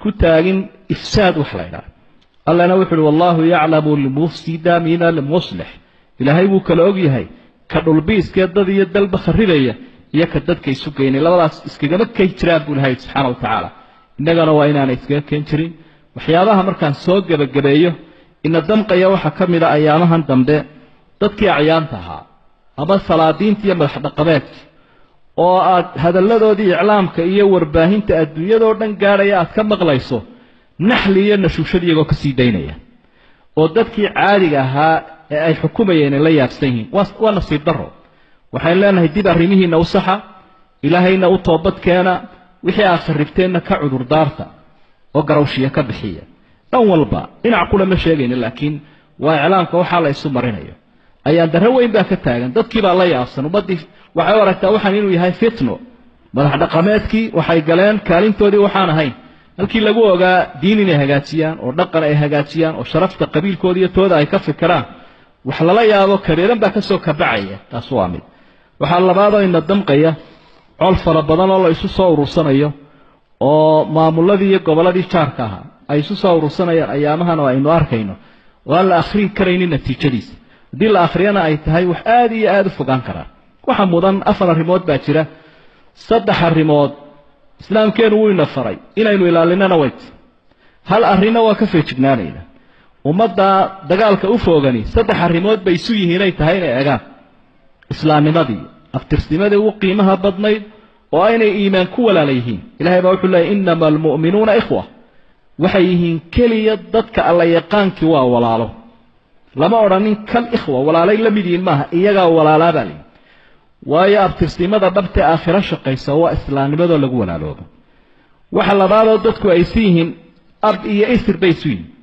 ku taagin ifsaad wax la ydhaha allana wuxu uhi wallahu yaclamu almufsida min almuslix ilaahay wuu kala og yahay ka dhulbiiskee dad iyo dalba kharibaya iyo ka dadka isu geynay labadaas iskagama kay jiraan buu ilahay subxaana wa tacaala innagana waa inaanay iskaga keen jirin waxyaabaha markaan soo gebagabeeyo ina damqaya waxaa ka mid a ayaamahan dambe dadkii acyaanta ahaa ama salaadiinta iyo madax dhaqameedka oo aad hadalladoodii iclaamka iyo warbaahinta adduunyadoo dhan gaadhaya aad ka maqlayso naxli iyo nashuushad iyagoo ka sii daynaya oo dadkii caadiga ahaa ee ay xukumayeen ay la yaabsan yihiin waa nasiib darro waxaynu leenahay dib arrimihiinna u saxa ilaahayna u toobad keena wixii aad kharribteenna ka cudurdaarta oo garawshiya ka bixiya dhan walba dhinac kula ma sheegayno laakiin waa iclaamka waxaa la isu marinayo ayaan darro weyn baa ka taagan dadkii baa la yaabsan ummaddii waxay u aragtaa waxaan inuu yahay fitno madax dhaqameedkii waxay galeen kaalintoodii waxaan ahayn halkii lagu ogaa diin inay hagaajiyaan oo dhaqan ay hagaajiyaan oo sharafta qabiilkooda iyo tooda ay ka fikiraan wax lala yaabo kareeran baa kasoo kabacaya taas waa mid waxaa labaadoo ina damqaya col fara badan oo la isu soo urursanayo oo maamuladii iyo gobolladii jaarka ahaa ay isu soo urursanayaan ayaamahan oo aynu arkayno oo aan la akhrin karaynin natiijadiisa haddii la akhriyana ay tahay wax aada iyo aada u fogaan karaa waxa mudan afar arrimood baa jira saddex arrimood islaamkeenu wuu ina faray inaynu ilaalinana wayt hal arrinna waa ka feejignaanayna ummadda dagaalka u foogani saddex arrimood bay isu yihiinay tahay inay egaan islaamnimadii aftirsimadii ugu qiimaha badnayd oo aynay iimaan ku walaala yihiin ilahay baa wuxuu leeyay inama almu'minuuna ikhwa waxay yihiin keliya dadka alla yaqaankii waa walaalo lama odhanin kal ikhwa walaalay la mid yihiin maaha iyagaa walaalaa baa layidhi waayo abtirsimada dhabtee aakhiro shaqaysa waa islaamnimadoo lagu walaaloobo waxa labaadoo dadku ay isu yihiin ab iyo isir bay isu yihiin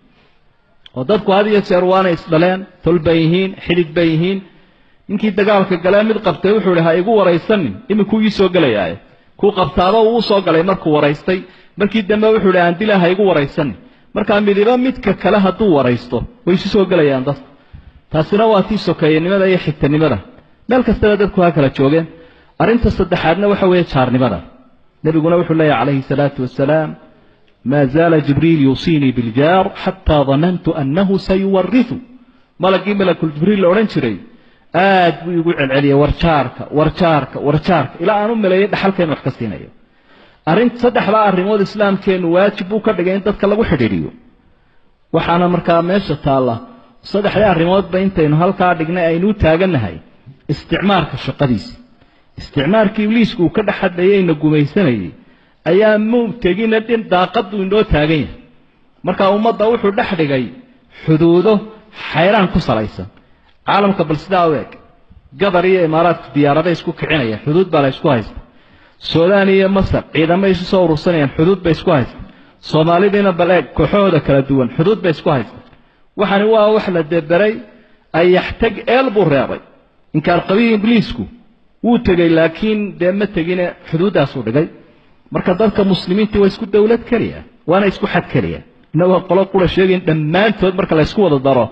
oo dadku had iyo jeer waanay isdhaleen tol bay yihiin xidhig bay yihiin ninkii dagaalka galee mid qabtay wuxuu ihi ha igu waraysanin iminkuu ii soo gelayaaye kuu qabtaaba uu u soo galay markuu waraystay markii dambe wuxuu ihi aan dila ha igu waraysanin markaa midiba midka kale hadduu waraysto way isu soo gelayaan dadku taasina waa tii sokeeyanimada iyo xigtanimada meel kastaba dadku ha kala joogeen arrinta saddexaadna waxa weeye jaarnimada nebiguna wuxuu leeyahy calayhi salaatu wasalaam maa zaala jibriil yuusiinii biljaar xataa danantu annahu sayuwaritu malagii malakuljibriil la odhan jiray aad buu igu celceliyay warjaarka warjaarka warjaarka ilaa aan u maleeyay dhaxalkeenu wax ka siinayo arrin saddexdaa arrimood islaamkeennu waajib buu ka dhigay in dadka lagu xidhiidhiyo waxaana markaa meesha taalla saddexdii arrimoodba intaynu halkaa dhignay aynu u taagannahay isticmaarka shaqadiisa isticmaarkii ibliisku uu ka dhex hadlayeyna gumaysanayay ayaa muu tegina dhin daaqaduu inoo taagan yahay markaa ummadda wuxuu dhex dhigay xuduudo xayraan ku salaysan caalamka bal sidaa u eg gabar iyo imaaraadku diyaaraday isku kicinayaan xuduud baa la ysku haysta suudaan iyo masar ciidamay isu soo urursanayaan xuduud bay isku haysta soomaalidiina bal eeg kooxahooda kala duwan xuduud bay isku haysta waxani waa wax la deberay ayaxtag eel buu reebay inkaar qabihi ibliisku wuu tegey laakiin dee ma tegine xuduuddaasuu dhigay marka dadka muslimiinta waa isku dowlad keliya waana isku xad keliya inagoo qolo qura sheegayn dhammaantood marka la ysku wada daro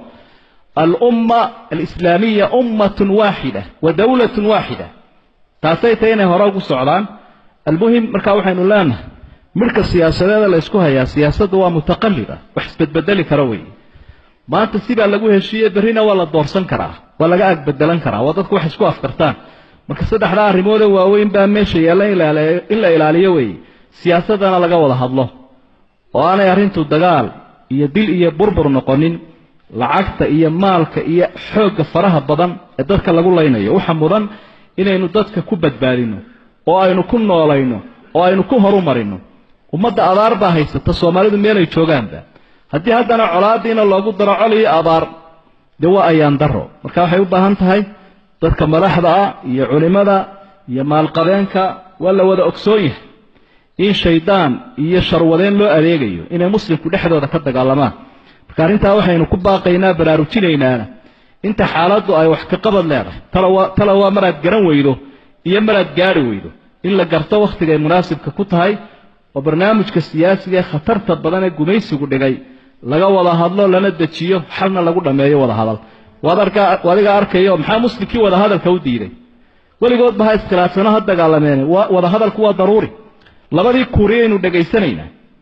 alumma alislaamiya ummatun waaxida wa dowlatun waaxida taasay tahay inay hore ugu socdaan almuhim marka waxaynu leenahay midhka siyaasadeeda la ysku hayaa siyaasaddu waa mutaqalliba wax isbedbedeli kara weeye maanta sibaa lagu heshiiyey berrina waa la doorsan karaa waa laga agbedelan karaa waa dadku wax isku afkartaan marka saddexdaa arrimoode waaweyn baa meesha yaalla in la ilaaliyo weeye siyaasaddana laga wada hadlo oo aanay arrintu dagaal iyo dil iyo burbur noqonin lacagta iyo maalka iyo xoogga faraha badan ee dadka lagu laynayo waxa mudan inaynu dadka ku badbaadino oo aynu ku noolayno oo aynu ku horumarino ummadda abaar baa haysata soomaalidu meelay joogaanba haddii haddana colaadiina loogu daro col iyo abaar dee waa ayaan daro marka waxay u baahan tahay dadka madaxda ah iyo culimada iyo maalqabeenka waa la wada ogsoon yahay in shaydaan iyo sharwadeen loo adeegayo inay muslimku dhexdooda ka dagaalamaan marka arrintaa waxaynu ku baaqaynaa baraarujinaynaana inta xaaladdu ay wax ka qabad leedahay tala waa maraad garan weydo iyo maraad gaari weydo in la garto wakhtigay munaasibka ku tahay oo barnaamijka siyaasiga ee khatarta badan ee gumaysigu dhigay laga wada hadlo lana dejiyo xalna lagu dhammeeyo wada hadal adiga arkayo maxaa muslimkii wada hadalka u diiday weligoodba ha iskhilaafsano ha dagaalameene wada hadalku waa daruuri labadii kuuriyaynu dhegaysanaynaa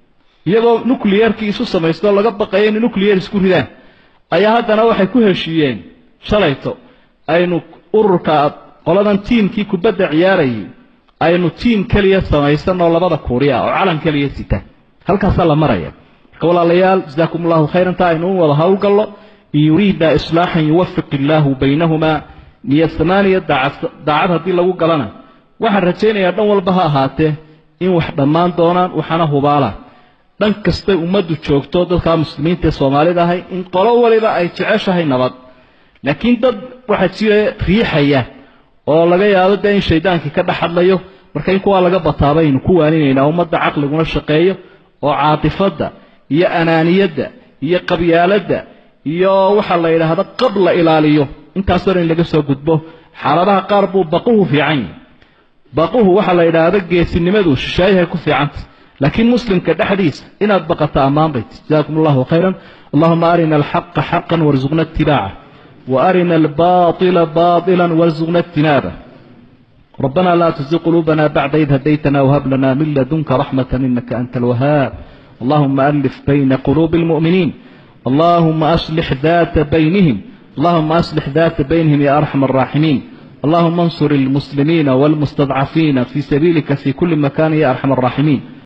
iyagoo nucliyerkii isu samaysto laga baqayo inay nucliyer isku ridaan ayaa haddana waxay ku heshiiyeen shalayto aynu ururka qoladan tiimkii kubadda ciyaarayay aynu tiim keliya samaysanoo labada kuuriya oo calan keliya sita halkaasaa la maraya marka walaalayaal jasaakum allahu khayran taa aynu u wada howlgallo in yuriida islaaxan yuwafiq illaahu baynahumaa niyo samaaniya daacad haddii lagu galana waxaan rajaynayaa dhan walba ha ahaatee in wax dhammaan doonaan waxaana hubaalaan dhan kastay ummaddu joogto dadkaa muslimiinta ee soomaalida ahay in qolo waliba ay jeceshahay nabad laakiin dad waxaa jira riixaya oo laga yaabo dee in shaydaankii ka dhex hadlayo marka in kuwaa laga bataaba aynu ku waaninaynaa ummadda caqliguna shaqeeyo oo caatifadda iyo anaaniyadda iyo qabyaaladda iyo waxaa la yidhaahda qab la ilaaliyo intaasoo dhan in laga soo gudbo xaaladaha qaar buu baquhu fiican yahi baquhu waxaa la yidhaahda geesinimadu shishaayahay ku fiicanta laakiin muslimka dhexdiisa inaad baqato ammaan bayt jazakum allahu khayran allahuma arina alxaqa xaqan warzuqna itibaaca وأرنا الباطل باطلا وارزقنا اجتنابه ربنا لا تزغ قلوبنا بعد إذ هديتنا وهب لنا من لدنك رحمة إنك أنت الوهاب اللهم ألف بين قلوب المؤمنين اللهم أصلح ذات بينهم اللهم أصلح ذات بينهم يا أرحم الراحمين اللهم انصر المسلمين والمستضعفين في سبيلك في كل مكان يا أرحم الراحمين